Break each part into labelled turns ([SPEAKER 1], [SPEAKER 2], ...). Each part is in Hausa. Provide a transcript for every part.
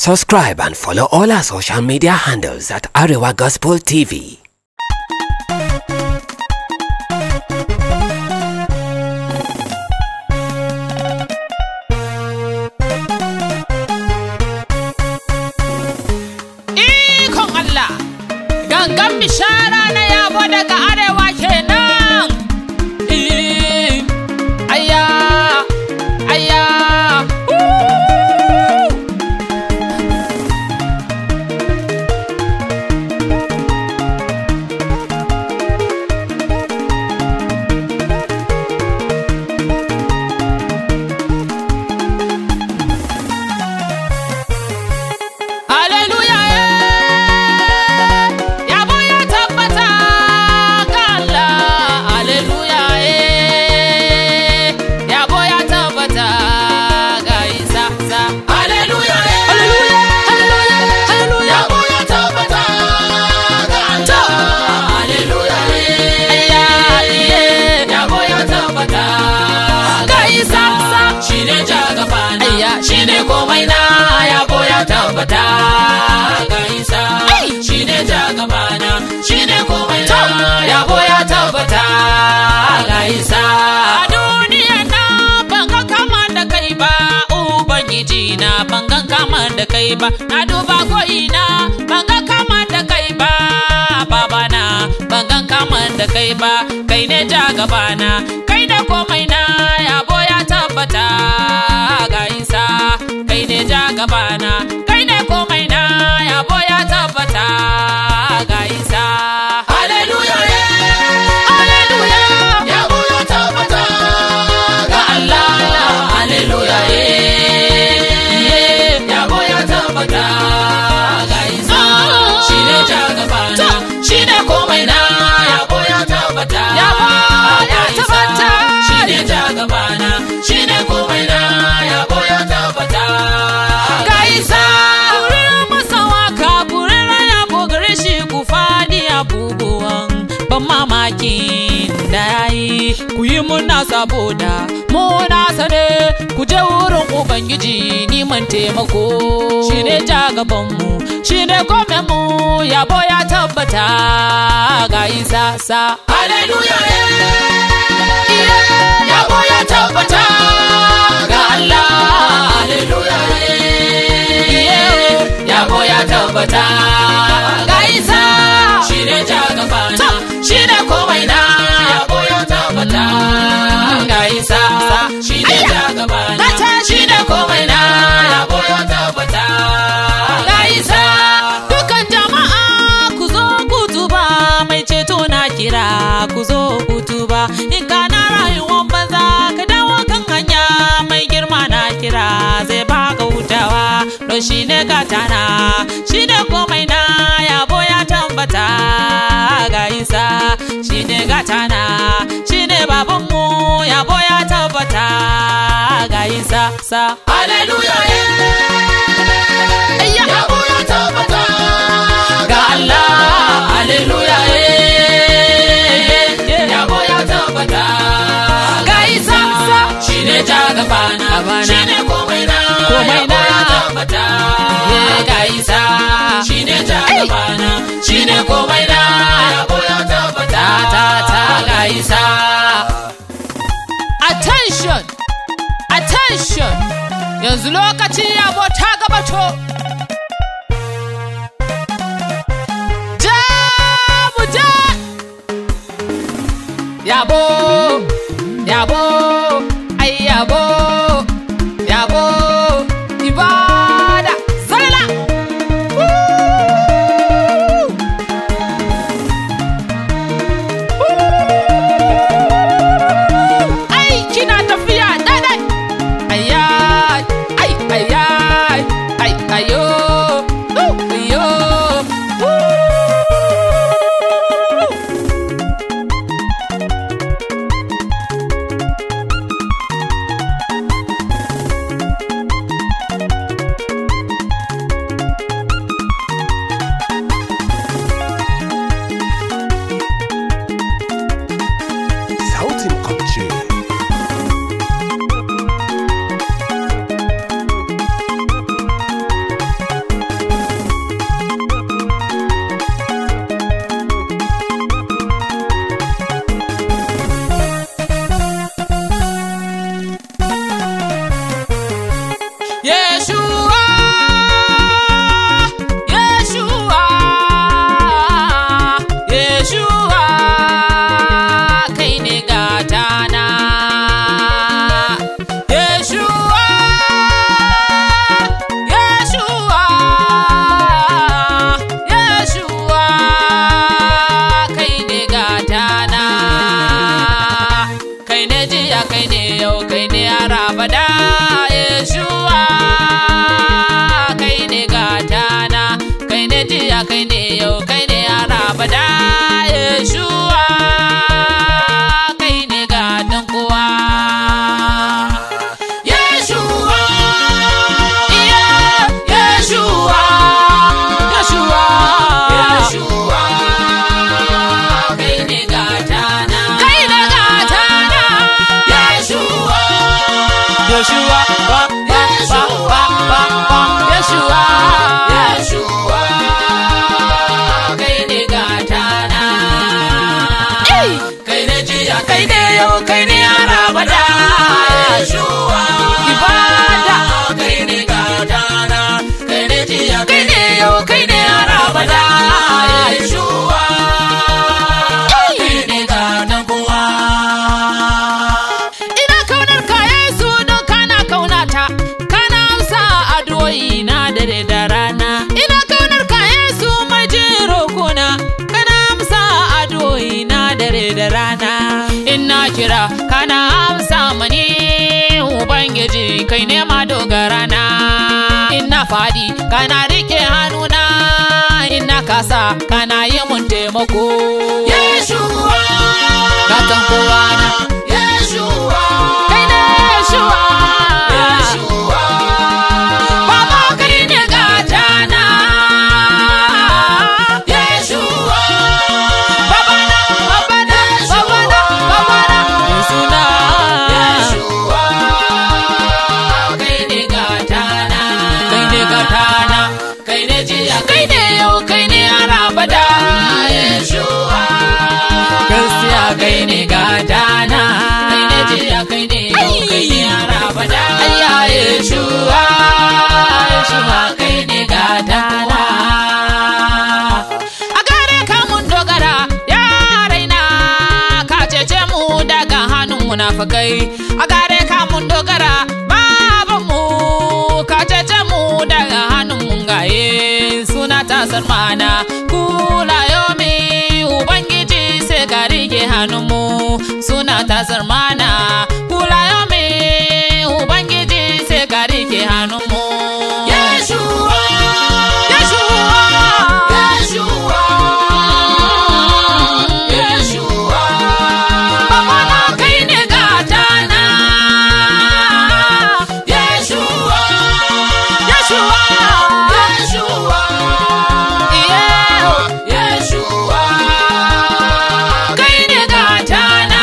[SPEAKER 1] Subscribe and follow all our social media handles at Arewa Gospel TV.
[SPEAKER 2] Ikon Allah, gangan bishara na yabo daga arewa kenan. Eh, Aya, aya, uh. Hallelujah, eh. Yabo ya tabbata ga Allah. Hallelujah, eh. Yabo ya tabbata ga Isa. Sa. Hallelujah, eh. Hallelujah, hallelujah. Yabo ya tabbata ga Allah. Hallelujah, eh. Aya, eh. Yabo ya tabbata ga Isa. Sa. Shine jagabana. Aya, shine komai na yabo ya tabbata ga Isa. Shine jagabana. Shine komai na yabo ya tabbata ga Isa. A duniya na ban ga kama da kai ba, Ubangiji na ban ga kama da kai ba, na duba ko ina ban ga kama da kai ba, baba na ban ga kama da kai ba, kai ne jagabana, kai da komai na yabo ya tabbata ga Isa. Kai ne jagabana, kai ne komai na yabo ya tabbata ga Isa. Hallelujah, Hallelujah. Yabo ya tabbata ga Allah. Hallelujah, yeah. Yabo ya tabbata ga Isa. Shi ne jagabana, shi ne komai na yabo ya tabbata. Yabo ya tabbata. Shi ne jagabana, shi ne komai na yabo ya tabbata. Ga Isa. Kurin masa waka, kurin raya ko gare shi ku fadi abubuwan ban mamakin da ya yi ku yi muna saboda muna sane ku je wurin ubangiji niman taimako shi ne jagabanmu shi ne mu yabo ya tabbata ga isa sa hallelujah yabo ya tabbata ga Allah hallelujah yabo ya tabbata ga isa shi ne jagabana shi ne komai na yabo ya tabbata ga isa shi ne jagabana shi ne komai na yabo ya tabbata ga isa dukan jama'a ku zo ku tuba mai ceto na kira ku zo ku tuba in ka na rayuwar banza ka dawo kan hanya mai girma na kira zai baka hutawa don shi ne gatana shi ne komai na yabo ya tambata ga isa shi ne gatana shi ne babanmu yabo ya tabbata ga isa sa hallelujah yabo ya tabbata ga Allah hallelujah yabo ya tabbata ga isa shi ne jagabana shi ne komai na komai na tabbata ga isa shi ne jagabana shi ne komai na yabo ya tabbata ta ta ga isa attention attention yanzu lokacin yabo ta gabato ja mu ja yabo yabo ai yabo yabo ibada salala aiki na tafiya daidai ayay ai ayay ai ayo uh, ayo uh. da rana ina kira kana amsa mani ubangiji kai ne ma dogara na ina fadi kana rike hannuna ina kasa kana yi mun taimako
[SPEAKER 3] Yeshua,
[SPEAKER 2] gatan kowa na
[SPEAKER 3] Yeshua,
[SPEAKER 2] kai ne Yeshua
[SPEAKER 3] Yeshua,
[SPEAKER 2] Baba kai ne gata na
[SPEAKER 3] Yeshua,
[SPEAKER 2] Baba na Baba na Baba na Baba na Yesuna
[SPEAKER 3] Yeshua, kai ne gatana,
[SPEAKER 2] kai ne gata na
[SPEAKER 3] kai ne jiya,
[SPEAKER 2] kai ne yau kai ne arabada
[SPEAKER 3] Yeshua,
[SPEAKER 2] gaskiya kai ne gata na
[SPEAKER 3] kai ne jiya, kai ne yau, kai ne arabada.
[SPEAKER 2] ayya Yeshua Yeshua kai ne gata na a gare ka mun dogara ya raina ka cece mu daga hannun munafukai a gare ka mun dogara baban mu ka cece mu daga hannun mungaye suna tasar mana kula yomi ubangiji sai ka rike hannun mu suna tasar mana kula yomi ubangiji sai ka rike hannun mu
[SPEAKER 3] Yeshua,
[SPEAKER 2] Yeshua
[SPEAKER 3] Yeshua, Yeshua,
[SPEAKER 2] Baba na kai ne gata na
[SPEAKER 3] Yeshua,
[SPEAKER 2] Yeshua
[SPEAKER 3] Yeshua,
[SPEAKER 2] yeah.
[SPEAKER 3] Yeshua,
[SPEAKER 2] kai ne gata na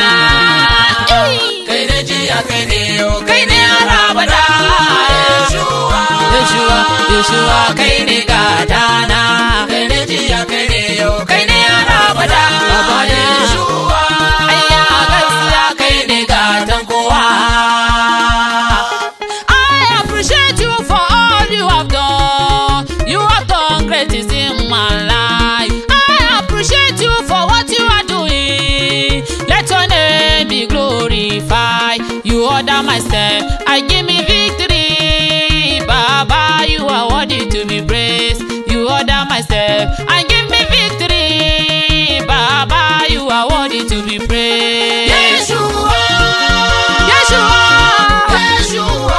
[SPEAKER 3] kai ne jiya, kai ne yau,
[SPEAKER 2] kai ne arabada
[SPEAKER 3] Yeshua,
[SPEAKER 2] Yeshua Yeshua kai ne gata na
[SPEAKER 3] kai ne jiya, kai ne yau,
[SPEAKER 2] kai ne arabada Baba na
[SPEAKER 3] Yeshua,
[SPEAKER 2] ayya gaskiya kai ne gatan kowa I appreciate you for all you have done. You have done great things in my life. I appreciate you for what you are doing. Let your name be glorified. You order my step. I give me victory. Baba, you are worthy to be praised. You order my step. I give me victory. Baba, you are worthy to be praised.
[SPEAKER 3] Yeshua,
[SPEAKER 2] Yeshua.
[SPEAKER 3] Yeshua,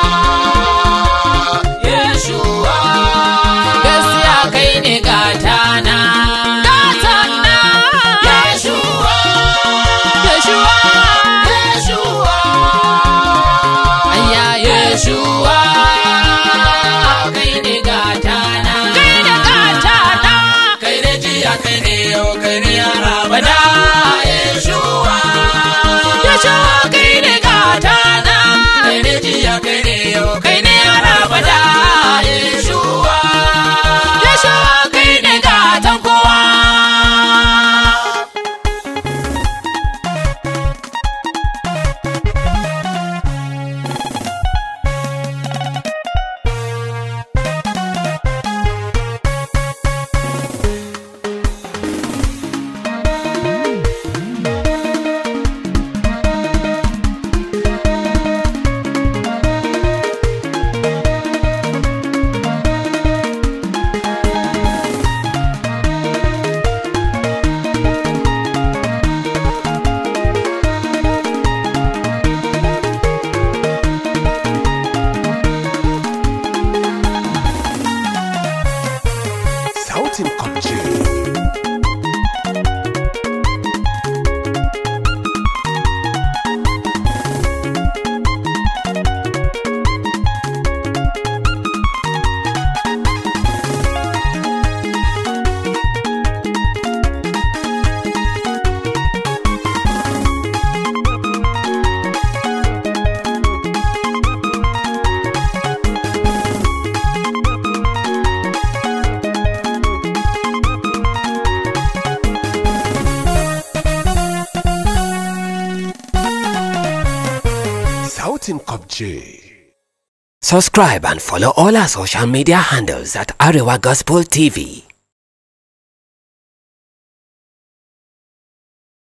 [SPEAKER 3] Yeshua,
[SPEAKER 2] gaskiya kai ne gatana gatana
[SPEAKER 3] Yeshua,
[SPEAKER 2] yeshuwa
[SPEAKER 3] Yeshua,
[SPEAKER 2] ayya yeshuwa
[SPEAKER 3] kai ne gatana,
[SPEAKER 2] kai ne gatana
[SPEAKER 3] kai ne jiya, kai ne yau, kai ne arabada. Yeshua,
[SPEAKER 2] yeshuwa kai ne gatana
[SPEAKER 3] kai ne jiya, kai ne yau,
[SPEAKER 2] kai ne arabada
[SPEAKER 3] Yeshua,
[SPEAKER 2] yeshuwa kai ne gatan kowa
[SPEAKER 1] Sautin kwamce. Sautin kwamce. Subscribe and follow all our social media handles at Arewa Gospel TV.